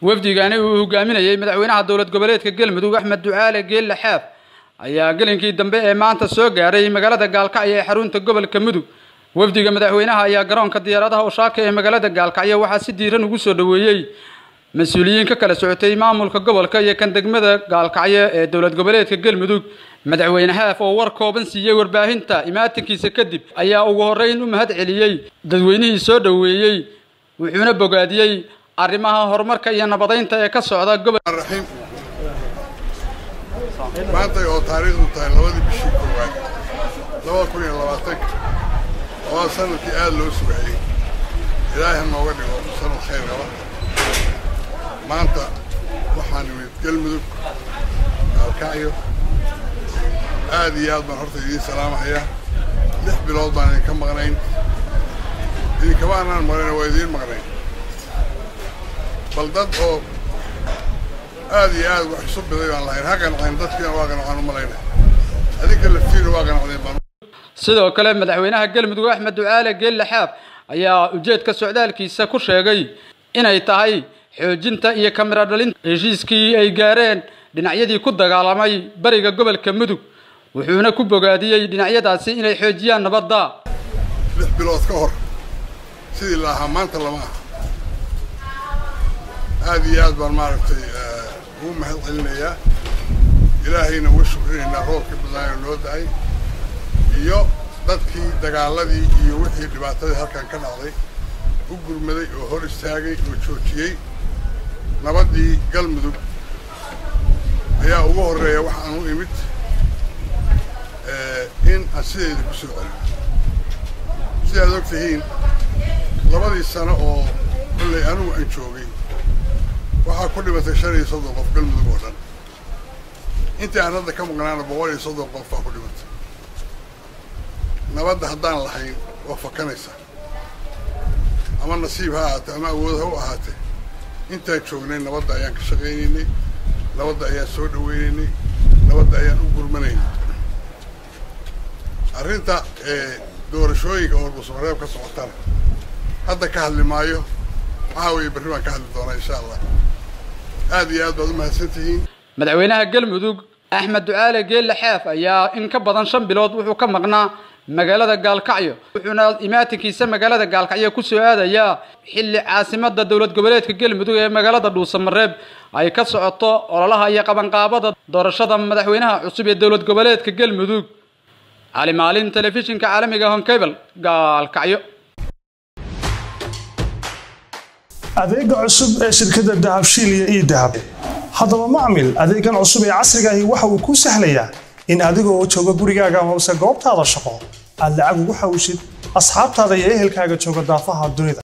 wafdigani uu hogaaminayey madaxweynaha dowlad goboleedka galmudug axmed ducaale geelle xaaf ayaa gelinkii dambe ee maanta soo gaaray magaalada gaalkacyo ee xarunta gobolka mudug wafdiga madaxweynaha ayaa garoonka diyaaradaha ushaaka ee magaalada gaalkacyo waxaa si diiran ugu soo dhoweeyey mas-uuliyiin ka kala socotay maamulka gobolka iyo kan degmada gaalkacyo ee dowlad goboleedka galmudug madaxweyne xaaf oo war kooban siiyey warbaahinta imaatinkiisa kadib ayaa ugu horreyn u mahad celiyey dadweynihii soo dhoweeyey wuxuuna bogaadiyey arrimaha horumarka iyo nabadaynta ee ka socda gobol raxiim maanta oo taariikhdu tahay labadii bishii koowaad labada kun iyo labaatanka waa sanadkii aada loo sugayey ilaahay ha nooga dhigo sanad khayr qaba maanta waxaan imid galmudug gaalkacyo aad iyo aad baan horta idiin salaamahayaa lix bilood baan idinka maqnayn idinkama anaan maqnayn waa idiin maqnayn bal dad oo aad iyo aad wax isu biday baan lahayn ha qanaceen dadkiina waa qanacaan u malayna adinka laftiina waa qanacdeen baan sidoo kale madaxweynaha galmudug axmed ducaale geelle xaaf ayaa ujeedka socdaalkiisa ku sheegay inay tahay xoojinta iyo kamira dhalinta heshiiskii ay gaareen dhinacyadii ku dagaalamay bariga gobolka mudug wuxuuna ku bogaadiyey dhinacyadaasi inay xoojiyaan nabadda lix bilood ka hor sidii la ahaa maanta lama aha aad iyo aad baan maaragtay ugu mahad celinayaa ilaahayna uga shukrinaynaa roobkii badnaayo noo da-ay iyo dadkii dagaaladii iyo wixii dhibaatadii halkan ka dhacday u gurmaday oo hor istaagay oo joojiyey nabaddii galmudug ayaa ugu horreeya wax aan u imid in aan sideeda ku soo celin sidaad og tihiin labadii sano oo kollay anigu aan joogay waxaa ku dhimatay shan iyo soddon qof galmudug oo dhan intii aan hadda ka maqnaana boqol iyo soddon qof baa ku dhimatay nabadda haddaan lahayn waa fakanaysaa ama nasiib ha ahaatee ama awood ha u ahaatee intaan joognay nabadda ayaan ka shaqaynaynay nabadda ayaan soo dhawaynaynay nabadda ayaan u gurmanaynay arrinta doorashooyinka oo dhuusmareeb ka socotana hadda ka hadli maayo waxaa weeye berri baan ka hadli doonaa insha allah aad iyo aad baad u mahadsan tihiin madaxweynaha galmudug axmed ducaale geelle xaaf ayaa in ka badan shan bilood wuxuu ka maqnaa magaalada gaalkacyo wuxuuna imaatinkiisa magaalada gaalkacyo ku soo aadayaa xilli caasimada dowlad goboleedka galmudug ee magaalada dhuusamareeb ay ka socoto ololaha iyo qabanqaabada doorashada madaxweynaha cusub ee dowlad goboleedka galmudug cali maalin telefishinka caalamiga honkebel gaalkacyo adeega cusub ee shirkadda dahabshiil iyo ii dahab haddaba macmil adeegan cusub ee casriga ahi waxa uu kuu sahlayaa in adigoo jooga gurigaaga amase goobtaada shaqo aad lacag ugu xawishid asxaabtaada iyo ehelkaaga jooga daafaha dunida